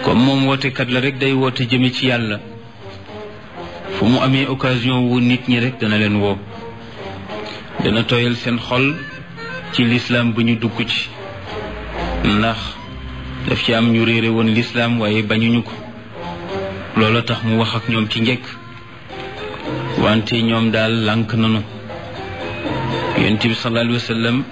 comme moom wootekat la rek day woote jëme ci yàlla fu mu amee occasion wu nit ñi rek dana leen woo dana tooyal seen xol ci lislaam bu ñu dugg ci ndax daf ci am ñu réere woon lislaam waaye bañuñu ko loola tax mu wax ak ñoom ci njëkk wante ñoom daal lànk nanu yonent bi sallallahu alayhi wa sallam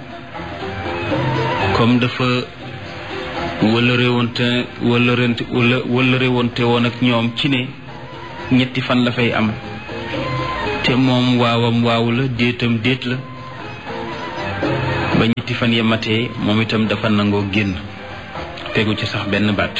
comme dafa wëllëre woonte wëllërente wëllëre woonte woon ak ñoom ci ne ñetti fan la fay am te moom waawam waaw la déetam déet la ba ñetti fan ya matee moom itam dafa nangoo génn tegu ci sax benn baat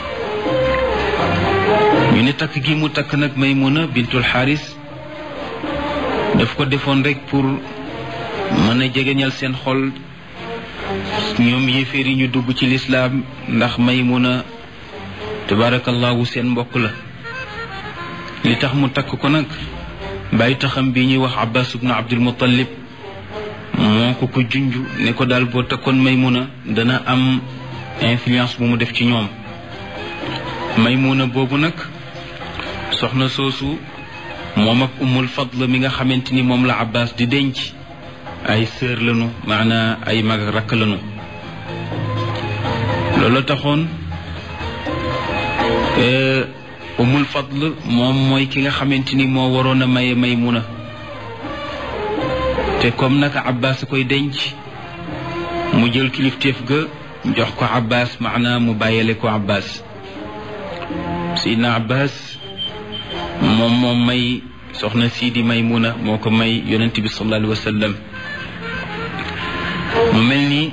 ñu ne takk gi mu takk nag Maymuna bintul Xaaris daf ko defoon rek pour mën a jegeñal seen xol ñoom yéeféer yi ñu dugg ci lislaam ndax Maymuna tabarakallahu seen mbokk la li tax mu takk ko nag bàyyi taxam bi ñuy wax Abbas ibnu Abdul Muttalib moo ko ko junj ne ko daal boo takkoon Maymuna dana am influence bu mu def ci ñoom Maymuna boobu nag soxna soosu moom ak Ummul Fadl mi nga xamante ni moom la Abbas di denc ay sœur lañu maanaa ay mag ak rakk lañu loolu taxoon Ummul Fadl moom mooy ki nga xamante ni moo waroon a maye Maymuna te comme naka Abbas a koy denc mu jël kilifteef ga jox ko Abbas maanaa mu bàyyale ko Abbas Seydina Abbas moom moom may soxna sii di Maymuna moo ko may yonent bi sallallahu alayhi wa sallam mu mel ni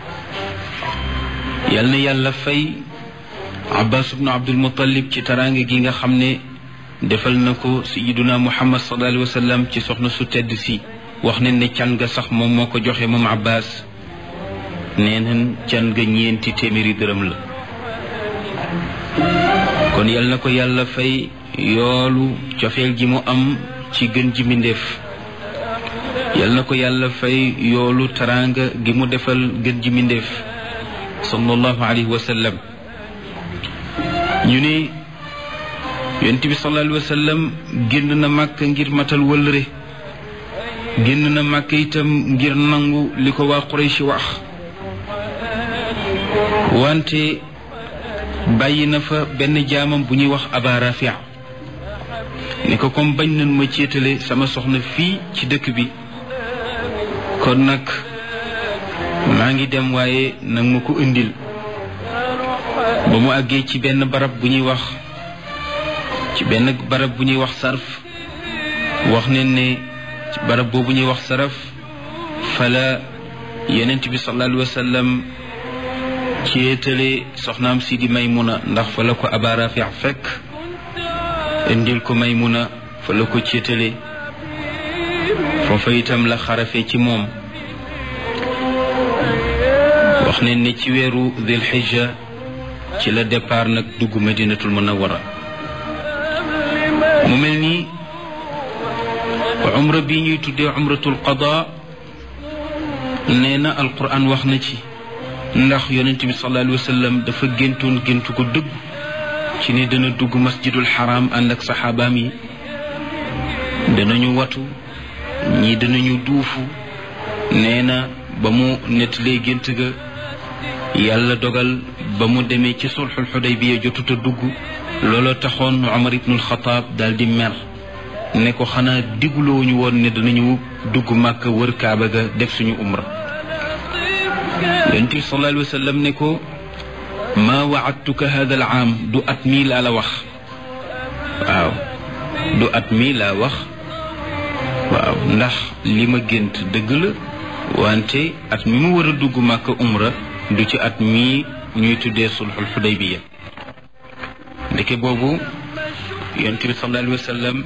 yal na yàlla fay Abbas ibnu Abdul Muttalib ci taraange gi nga xam ne defal na ko sayiduna Muhammad sallallahu alayhi wa sallam ci soxna su tedd si wax ne ne can ga sax moom moo ko joxe moom Abbas nee nañ can ga ñeenti téeméeri dërëm la kon yal na ko yàlla fay yoolu cofeel gi mu am ci gën ji mbindéef yal na ko yàlla fay yoolu taraanga gi mu defal gën ji mbindéef sallallahu alayhi wa sallam ñu ne yonent bi sallallahu alayhi wa sallam génn na màkk ngir matal wëllëre génn na màkk itam ngir nangu li ko waa Quraysh wax wante bàyyi na fa benn jaamam bu ñuy wax Aba Rafia ne ko comme bañ nañ ma céetale sama soxna fii ci dëkk bi kon nag maa ngi dem waaye nag ma ko indil ba mu àggee ci benn barab bu ñuy wax ci benn barab bu ñuy wax sarf wax ne ne ci barab boobu ñuy wax saraf fala yonent bi sallallahu alayhi wa sallam céetale soxnaam si di Maymuna ndax fa la ko Aba Rafi fekk indil ko Maymuna fa la ko céetale foofa itam la xarafe ci moom wax ne ne ci weeru Dil Hijja ci la départ nag dugg Madinatul Munawwara mu mel ni umra bi ñuy tuddee umratul qada nee na alquran wax na ci ndax yonent bi sallallahu alayhi wa sallam dafa géntoon géntu ko dëgg ci ni dana dugg masjidul xaram ànd ak saxaabaam yi danañu watu ñii danañu duufu nee na ba mu nettalee gént ga yàlla dogal ba mu demee ci sulxul xudaybiya jotut a dugg looloo taxoon Umar ibnul Xataab daal di mer ne ko xanaa digulowuñu woon ne danañu dugg màkk wër kaaba ga def suñu umra yonent bi sallallahu alayhi wa sallam ne ko maa waadtuka hada al aam du at mii laa la wax waaw du at mii laa wax waaw ndax li ma gént dëgg la wante at mi mu war a dugg màkk umra du ci at mii ñuy tuddee sulxul xudaybiya ndeke boobu yonent bi sallallahu alayhi wa sallam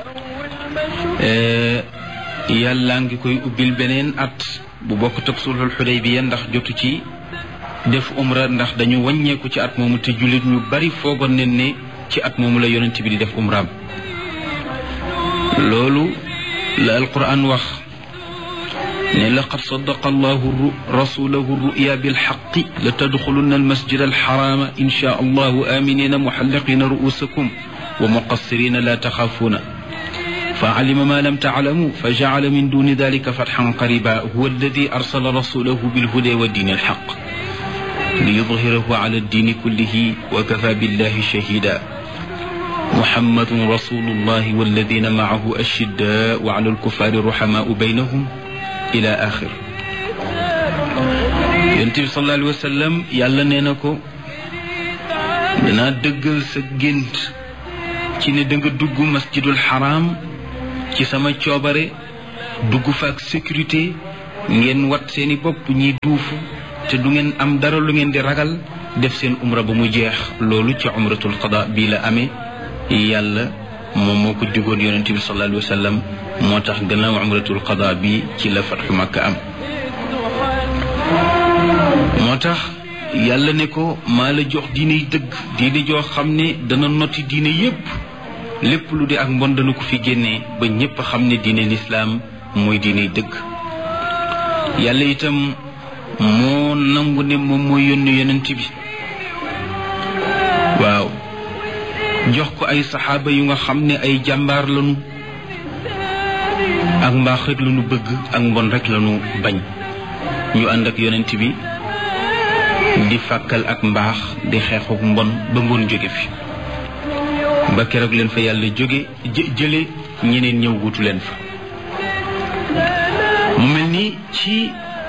yàlla ngi koy ubbil beneen at bu bokk tëg sulxul xudaybiya ndax jotu ci def umra ndax dañu wàññeeku ci at moomu te jullit ñu bari foogoon nañ ne ci at moomu la yonent bi di def umraam loolu la alquran wax ne laqad sadaqa allahu rasulahu ruya bilxaqi la tadxulunna almasjid alxarama insha allahu aminina muxalliqina ruusakum wa muqassirina la taxaafuuna فعلم ما لم تعلموا فجعل من دون ذلك فتحا قريبا هو الذي أرسل رسوله بالهدى والدين الحق ليظهره على الدين كله وكفى بالله شهيدا محمد رسول الله والذين معه أشداء وعلى الكفار رحماء بينهم إلى آخر ينتبه صلى الله عليه وسلم يالا نينكو دنا دغل sa gént ci ne da nga dugg masjidul haram ci sama coobare dugg fa ak sécurité ngeen wat seeni bopp ñiy duufu te du ngeen am dara lu ngeen di ragal def seen umra ba mu jeex loolu ci umratul qada bii la amee yàlla moom moo ko digoon yonente bi sallallahu alayhi wa sallam moo tax gannaaw umratul qada bi ci la fatxu makka am moo tax yàlla ne ko maa la jox diine yi dëgg diine joo xam ne dana noti diine yépp lépp lu di ak mbon dana ko fi génnee ba ñépp xam ne diine lislaam mooy diine dëgg yàlla itam moo nangu ne moom mooy yónni yonent bi waaw jox ko ay saxaaba yu nga xam ne ay jàmbaar lañu ak mbaax rek lañu bëgg ak mbon rek lañu bañ ñu ànd ak yonent bi di fàkkal ak mbaax di xeexuk mbon ba mbon jóge fi ba keroog leen fa yàlla jóge jële ñeneen ñëw wutu leen fa mu mel ni ci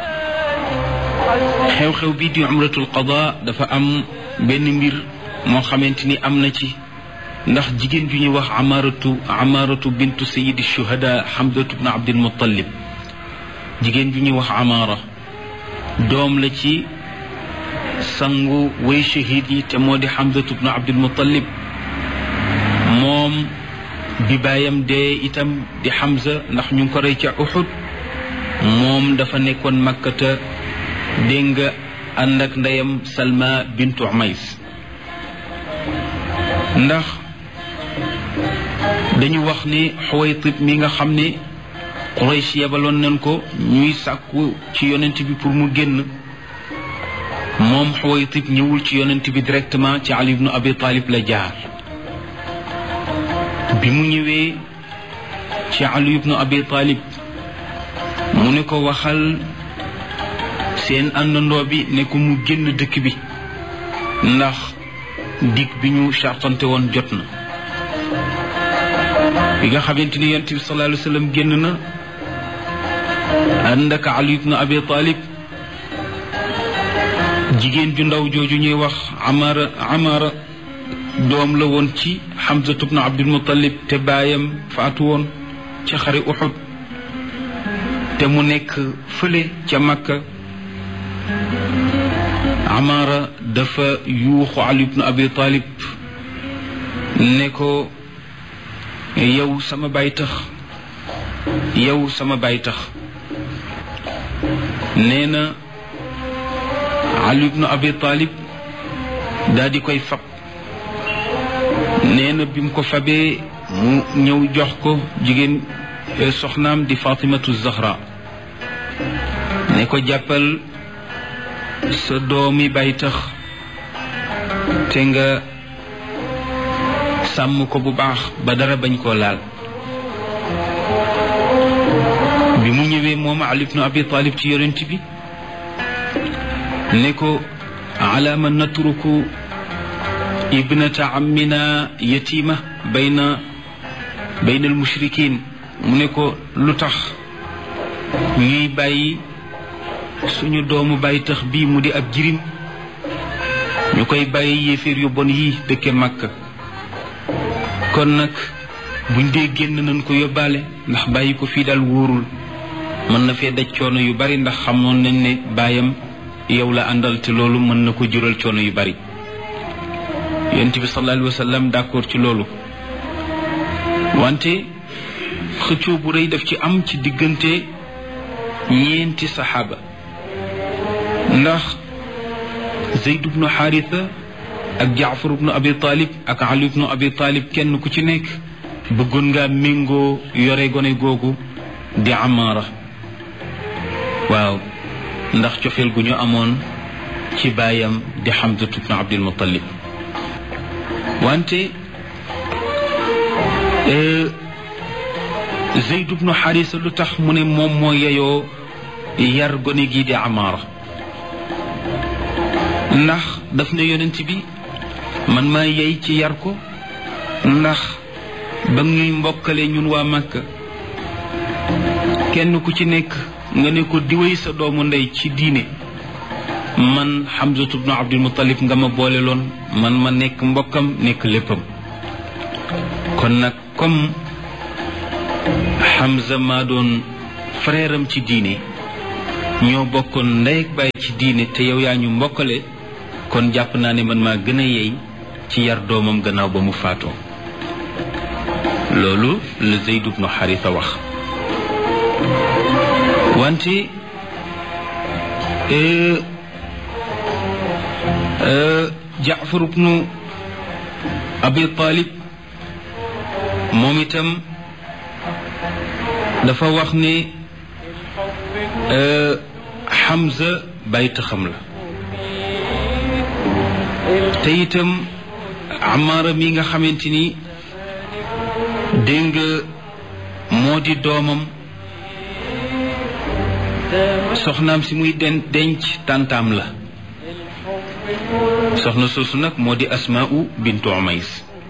xew-xew bi di umratul qada dafa am benn mbir moo xamante ni am na ci ndax jigéen ju ñuy wax amaratu amaratu bintu sayidi shuhada hamdatu bnu abdil muttalib jigéen ju ñuy wax amara doom la ci sangu way shahid yi te moo di hamdatu bnu abdil muttalib moom bi baayam dee itam di Hamza ndax ñu ngi ko rey ca Uhud moom dafa nekkoon makkata dégg nga ànd ak ndeyam Salma bintu Umays ndax dañu wax ni Xuwaytib mi nga xam ne Quraysh yebaloon nañ ko ñuy sàkku ci yonent bi pour mu génn moom Xuwaytib ñëwul ci yonent bi directement ci Ali ibnu Abi Talib la jaar bi mu ñëwee ci Ali ibnu Abi Talib mu ne ko waxal seen àndandoo bi ne ko mu génn dëkk bi ndax dig bi ñu chartante woon jot na bi nga xamante ni yonent bi sallallahu alayhi wa sallam génn na ànd ak Ali ibnu Abi Talib jigéen ju ndaw jooju ñuy wax Amara Amara doom la woon ci Hamza ibnu Abdul Muttalib te baayam faatu woon ca xare Uhud te mu nekk fële ca Makka Amara dafa yuuxu Ali ibnu Abi Talib ne ko yow sama baay tax yow sama baay tax nee na Ali ibnu Abi Talib daal di koy fab nee na bi mu ko fabee mu ñëw jox ko jigéen soxnaam di Fatimatu Zahra ne ko jàppal sa doomi bay tax te nga sàmm ko bu baax ba dara bañ koo laal bi mu ñëwee moom Ali ibnu Abi Talib ci yonent bi ne ko ala ma natruku ibnata ammina yatima bayna bayna almushrikin mu ne ko lu tax ñuy bàyyi suñu doomu bàyyi tax bii mu di ab jirim ñu koy bàyyi yéeféer yu bon yi dëkke Makka kon nag buñ dee génn nañ ko yóbbaale ndax bàyyi ko fii daal wóorul mën na fee daj coono yu bari ndax xamoon nañ ne baayam yow la àndal te loolu mën na ko jural coono yu bari yonent bi sallallahu alayhi wa sallam d'accord ci loolu wante xëccoo bu rëy daf ci am ci diggante ñeenti saxaaba ndax Zayd ibnu Xaarisa ak Jaafar ibnu Abi Talib ak Ali ibnu Abi Talib kenn ku ci nekk bëggoon ngaa méngoo yore gone googu di Amaara waaw ndax cofeel gu ñu amoon ci baayam di Hamzatu bnu Abdul Muttalib wante Zeyd bnu Xarisa lu tax mu ne moom moo yeyoo yar gone gii di Amaara ndax daf ne yonent bi man maa yey ci yar ko ndax ba ñuy mbokkale ñun waa Makka kenn ku ci nekk nga ne ko diwéy sa doomu ndey ci diine man Hamzatu bnu Abdul Muttalib nga ma boole loon man ma nekk mbokkam nekk léppam kon nag comme Hamza maa doon frère am ci diine ñoo bokkoon ndey ak baay ci diine te yow yaa ñu mbokkale kon jàpp naa ne man maa gën a yey ci yar doomam gannaaw ba mu faatoo loolu la Zayd ibnu Xarisa wax wante Jaafar ibnu Abi Talib moom itam dafa wax ne Hamza bàyyi taxam la te itam Amaara mi nga xamante ni dégg nga moo di doomam soxnaam si muy den denc tàntaam la soxna soosu nag moo di Asmaa'u bintu Umays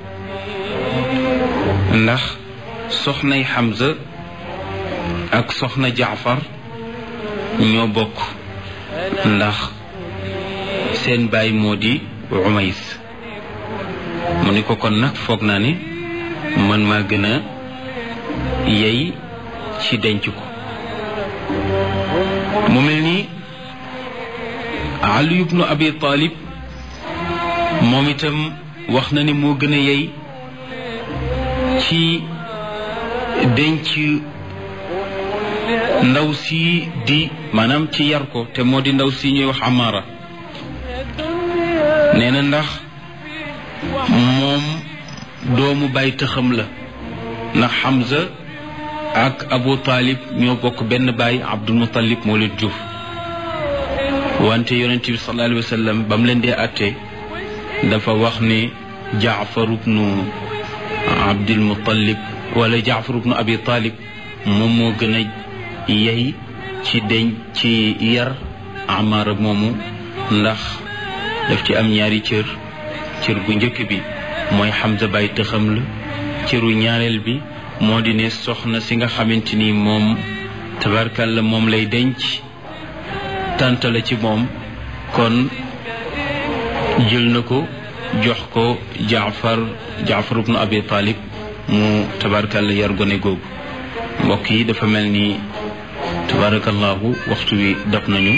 ndax soxnay Hamza ak soxna Jaafar ñoo bokk ndax seen baay moo di Umays mu ni ko kon nag foog naa ne man maa gën a yey ci denc ko mu mel ni Ali ibnu Abi Talib moom itam wax na ne moo gën a yey ci denc ndaw si di maanaam ci yar ko te moo di ndaw si ñuy wax Amara nee na ndax moom doomu bàyyi tëxam la ndax Hamza ak Abu Talib ñoo bokk benn baay Abdul Muttalib moo leen jur wante yonent bi sallallahu alayhi wa sallam ba mu leen dee àtte dafa wax ne Jaafar ibnu Abdul Muttalib wala Jaafar ibnu Abi Talib moom moo gën a yey ci deñ ci yar Amaara moomu ndax daf ci am ñaari cër cër bu njëkk bi mooy Hamza bàyyi tëxam la cëru ñaareel bi moo di ne soxna si nga xamante ni moom tabarkalla moom lay denc tànt la ci moom kon jël na ko jox ko jaafar jaafar ibnu abi talib mu tabarkalla yar gone googu mbokk yi dafa mel ni tabarakallahu waxtu wi dab nañu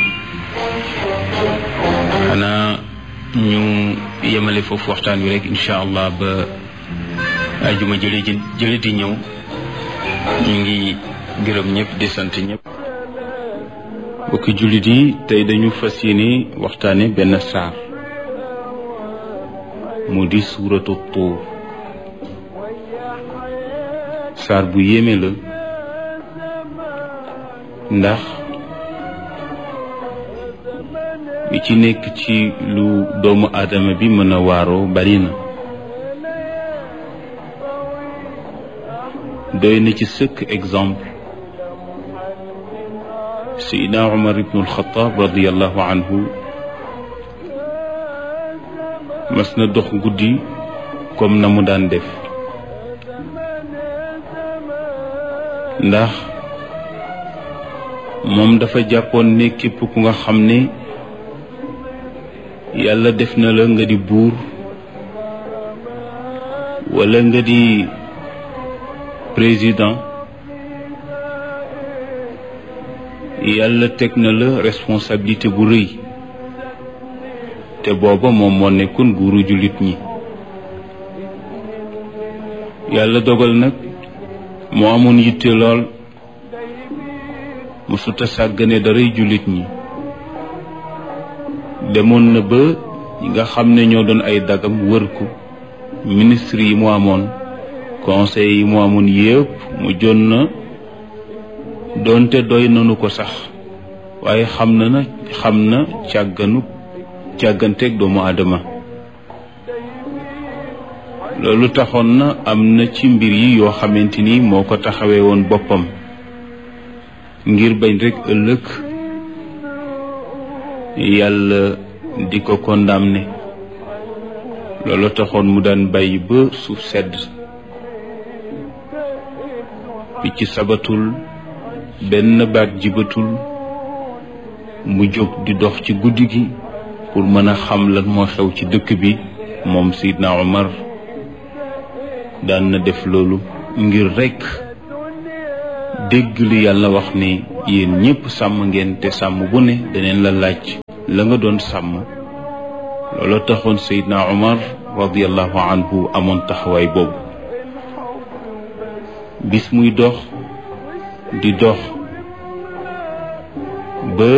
xanaa ñu yemale foofu waxtaan wi rek incha allah ba ajuma jële ji jële di ñëw ñu ngi gërëm ñëpp di sant ñëpp bokki jullit yi tey dañu fas yéene waxtaane benn saar mu di suuratu tuur saar bu yéeme la ndax bi ci nekk ci lu doomu aadama bi mën a waaroo bari na doy na ci sëkk exemple sayidna umar ibnu alxataab radiallahu anhu mas na dox guddi comme na mu daan def ndax moom dafa jàppoon ne képp ku nga xam ne yàlla def na la nga di buur walla nga di président yàlla teg na la responsabilité bu rëy te booba moom moo nekkoon buuru jullit ñi yàlla dogal nag moo amoon yitte lool mësuta sàggane daray jullit ñi demoon na ba ñi nga xam ne ñoo doon ay dagam wër ko ministre yi mu amoon conseil yi mu amoon yépp mu jon na doonte doy nanu ko sax waaye xam na na xam na càgganu càgganteeg doomu aadama loolu taxoon na am na ci mbir yi yoo xamante ni moo ko taxawee woon boppam ngir bañ rekk ëllëg yàlla di ko condamné loolu taxoon mu daan bàyyi ba suuf sedd picc sabatul benn baat jibatul mu jóg di dox ci guddi gi pour mën a xam lan moo xew ci dëkk bi moom Seydina Omar daan na def loolu ngir rekk dégg li yàlla wax ni yéen ñépp sàmm ngeen te sàmm bu ne daneen la laaj la nga doon sàmm loolu taxoon Seydina Omar radiallahu anhu amoon taxawaay boobu bis muy dox di dox ba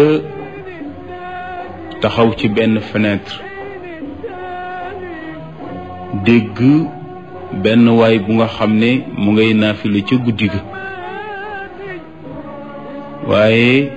taxaw ci benn fenêtre dégg benn waay bu nga xam ne mu ngay naafile ca guddi ga waaye